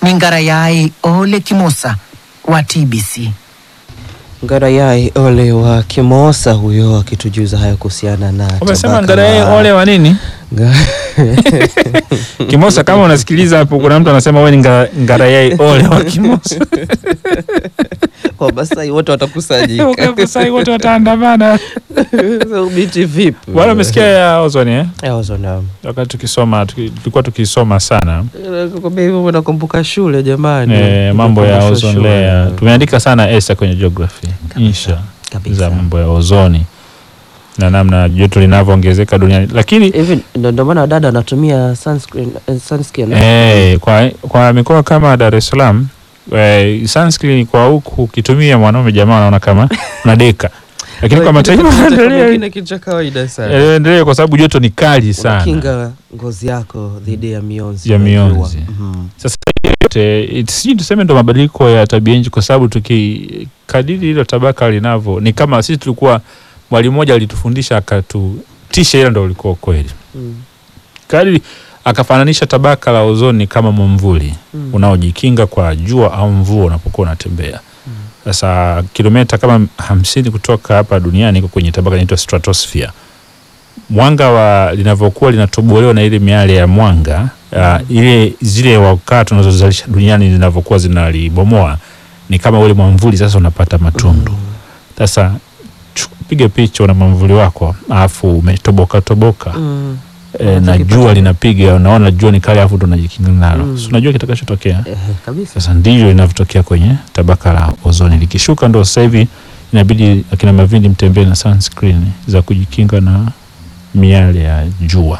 ni Ngarayai Ole Kimosa wa TBC. Ngarayai Ole wa Kimosa huyo akitujuza hayo kuhusiana na Umesema tabaka Ngarayai la- ole wa nini? Nga- Kimosa, kama unasikiliza hapo, kuna mtu anasema wewe ni nga- Ngarayai ole wa Kimosa. Wamasai wote watakusanyika. Wakafusai wote wataandamana. So, Biti vipi? Bwana, umesikia ya ozoni eh? Eh, ozona. Wakati tukisoma tuki- tulikuwa tukisoma sana Nakwambia hivyo nakumbuka shule jamani. eh, mambo ya Tukumbushwa ozone shule. layer. Tumeandika sana esa kwenye geography insha Kabisa. za mambo ya ozoni na namna joto linavyoongezeka duniani, lakini Hivi ndo ndo maana dada anatumia sunscreen, eh, sunscreen. Eh, kwa, kwa mikoa kama Dar es Salaam eh, sunscreen kwa huku ukitumia mwanaume jamaa anaona kama unadeka, lakini kwa mataifa yanaendelea mengine kitu cha kawaida sana. yanaendelea kwa sababu joto ni kali sana. Unakinga ngozi yako dhidi ya mionzi. Ya ya mionzi. jua. Mhm. Sasa yote it- sijui tuseme ndo mabadiliko ya tabia nchi, kwa sababu tukikadiri hilo tabaka linavyo, ni kama sisi tulikuwa, mwalimu mmoja alitufundisha akatutisha, ila ndo ulikuwa kweli Mm. kadiri akafananisha tabaka la ozoni kama mwamvuli Mm. unaojikinga kwa jua au mvua unapokuwa unatembea. Sasa kilomita kama hamsini kutoka hapa duniani iko kwenye tabaka linaitwa stratosphere. Mwanga wa linavyokuwa linatobolewa na ile miale ya mwanga uh, ile zile wakaa tunazozalisha duniani zinavyokuwa zinalibomoa ni kama ule mwamvuli sasa unapata matundu. Sasa chu- piga picha una mwamvuli wako alafu umetoboka toboka Mm. e, na Unachokipata. jua linapiga, unaona jua ni kali, alafu ndo unajikinga nalo Mm. Si unajua kitakachotokea. Eh, kabisa. Sasa ndivyo inavyotokea kwenye tabaka la ozoni, likishuka ndo sasa hivi inabidi akina Mavindi mtembee na sunscreen za kujikinga na miale ya jua.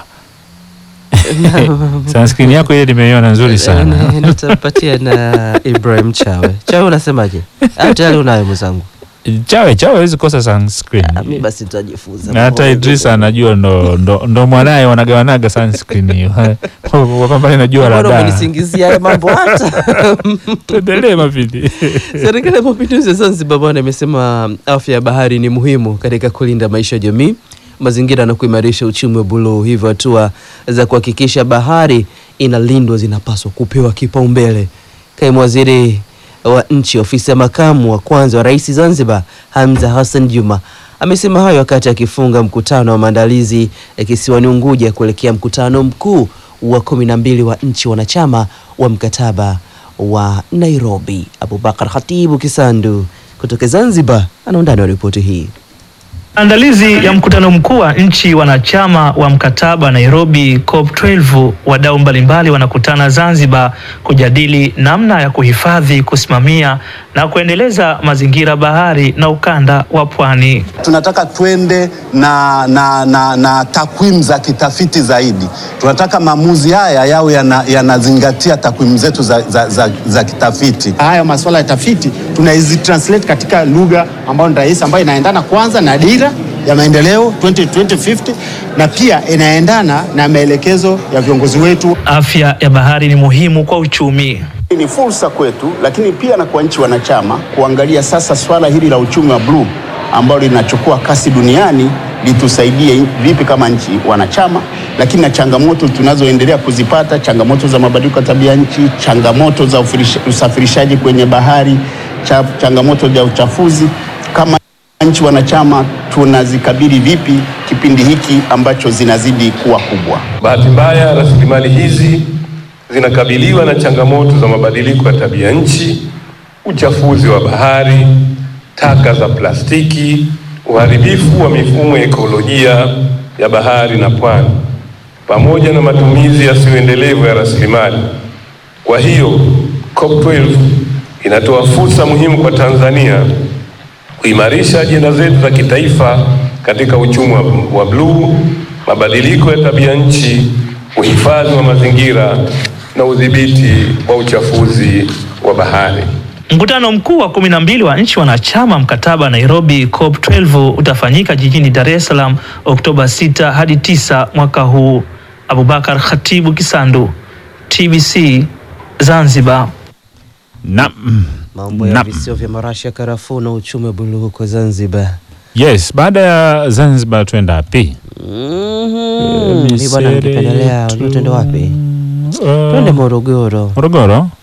Sunscreen yako ile nimeiona nzuri sana. Eh, Nitapatia na Ibrahim Chawe. Chawe unasemaje? Au tayari unayo mwenzangu? Chawe chawe hawezi kosa sunscreen. Ah, Mimi basi nitajifunza. Na hata Idrisa anajua ndo, ndo, ndo mwanaye wanagawanaga sunscreen hiyo wapambane na jua la Mbona daa. umenisingizia haya mambo hata? Tuendelee Mavindi. Serikali ya Mapinduzi ya Zanzibar bwana imesema afya ya bahari ni muhimu katika kulinda maisha ya jamii, mazingira na kuimarisha uchumi wa buluu. Hivyo hatua za kuhakikisha bahari inalindwa zinapaswa kupewa kipaumbele. Kaimu waziri wa nchi ofisi ya makamu wa kwanza wa rais Zanzibar, Hamza Hassan Juma amesema hayo wakati akifunga mkutano wa maandalizi ya kisiwani Unguja kuelekea mkutano mkuu wa kumi na mbili wa nchi wanachama wa mkataba wa Nairobi. Abubakar Khatibu Kisandu kutoka Zanzibar ana undani wa ripoti hii. Maandalizi ya mkutano mkuu wa nchi wanachama wa mkataba Nairobi COP12, wadau mbalimbali wanakutana Zanzibar kujadili namna ya kuhifadhi, kusimamia na kuendeleza mazingira bahari na ukanda wa pwani. Tunataka twende na, na, na, na takwimu za kitafiti zaidi. Tunataka maamuzi haya yawe yana- yanazingatia takwimu zetu za, za, za, za kitafiti. haya masuala ya tafiti tunaizi translate katika lugha ambayo ni rahisi ambayo inaendana kwanza na dira ya maendeleo 2050 na pia inaendana na maelekezo ya viongozi wetu. Afya ya bahari ni muhimu kwa uchumi. Ni fursa kwetu, lakini pia na kwa nchi wanachama kuangalia sasa swala hili la uchumi wa bluu ambalo linachukua kasi duniani litusaidie vipi kama nchi wanachama, lakini na changamoto tunazoendelea kuzipata, changamoto za mabadiliko ya tabia nchi, changamoto za ufirisha- usafirishaji kwenye bahari, cha, changamoto za uchafuzi kama nchi wanachama tunazikabili vipi kipindi hiki ambacho zinazidi kuwa kubwa. Bahati mbaya, rasilimali hizi zinakabiliwa na changamoto za mabadiliko ya tabia nchi, uchafuzi wa bahari, taka za plastiki, uharibifu wa mifumo ya ekolojia ya bahari na pwani, pamoja na matumizi yasiyoendelevu ya rasilimali. Kwa hiyo COP12 inatoa fursa muhimu kwa Tanzania kuimarisha ajenda zetu za kitaifa katika uchumi wa, wa bluu, mabadiliko ya tabia nchi, uhifadhi wa mazingira na udhibiti wa uchafuzi wa bahari. Mkutano mkuu wa kumi na mbili wa nchi wanachama mkataba Nairobi COP12 utafanyika jijini Dar es Salaam Oktoba 6 hadi 9 mwaka huu. Abubakar Khatibu Kisandu, TBC Zanzibar. Na, Mambo ya na, visio vya marashi ya karafuu na uchumi wa buluu huko Zanzibar. yes, baada ya Zanzibar twenda wapi? Mhm. Mimi bwana nikipendelea, unajua twende wapi? Uh, Twende Morogoro. Morogoro.